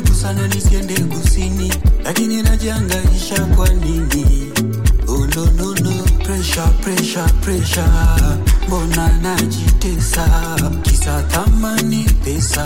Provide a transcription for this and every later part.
karibu sana nisiende kusini, lakini najiangaisha kwa nini? Oh, no, no, no. Pressure, pressure, pressure. Mbona najitesa kisa thamani pesa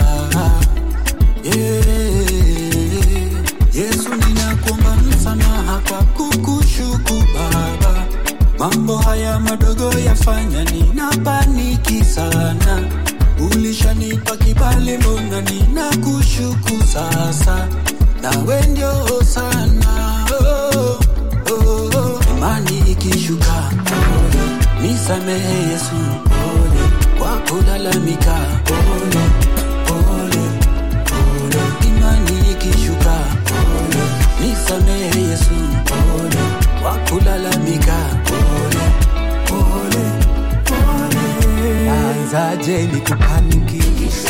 yeah. Yesu ninakuomba msamaha kwa kukushuku Baba, mambo haya madogo yafanya ninapaniki sana. Ulishanipa kibali, mbona ninakushuku sasa? Nawe ndio sana oh, oh, oh. Imani ikishuka nisamehe Yesu pole, kwa kulalamika pole, pole, pole. Imani ikishuka pole, nisamehe Yesu pole, kwa kulalamika pole, pole, pole. Anzaje ni kupaniki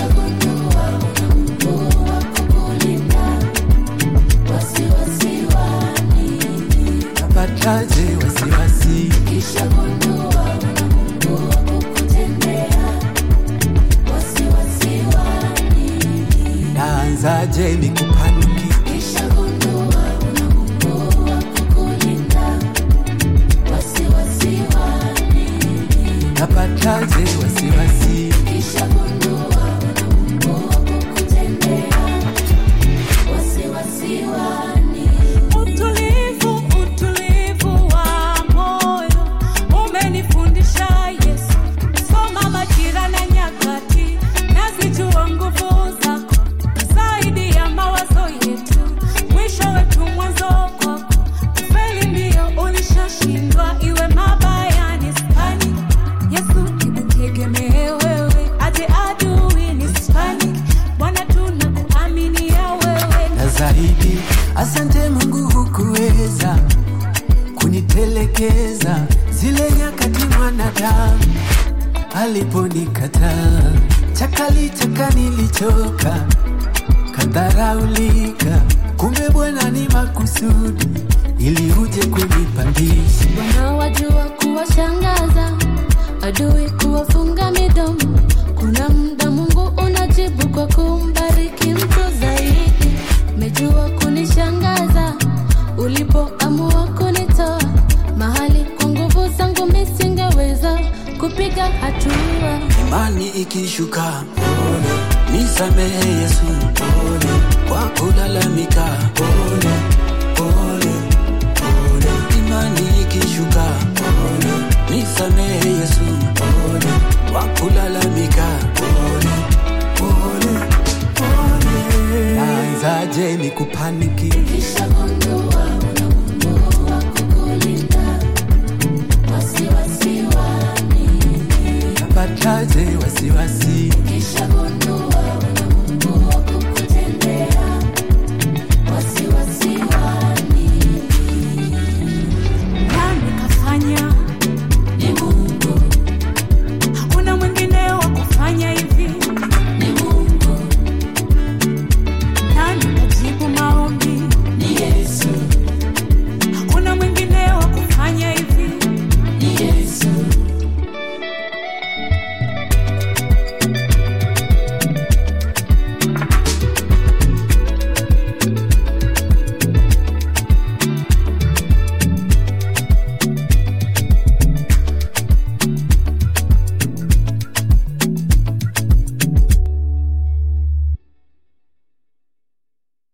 napataje wasiwasi naanzaje ni kupaniki napataje wasiwasi Utulivu, utulivu wa moyo umenifundisha Yesu. Soma majira na nyakati, nazijua nguvu zako zaidi ya mawazo yetu. Mwisho wetu mwanzo kwako, kweli ndio ulishashindwa, iwe mabaya nisipani. Yesu nikutegemee wewe, aje adui nisipani. Bwana tunakuaminia wewe na zaidi. Asante Mungu, hukuweza kunitelekeza zile nyakati mwanadamu aliponikataa. Chakali chaka nilichoka, kadharaulika, kumbe Bwana ni makusudi ili uje kunipandisha. Bwana wajua kuwashangaza adui, kuwafunga midomo. Kuna muda Mungu unajibu kwa kumbariki mtu zaidi. Umejua kunishangaza ulipoamua kunitoa mahali kwa nguvu zangu misingeweza kupiga hatua. Imani ikishuka pole, nisamehe Yesu pole, kwa kulalamika pole, pole, pole. Imani ikishuka pole, nisamehe Yesu pole, kwa kulalamika pole, pole, pole. Naanzaje ni kupaniki napataje wasiwasi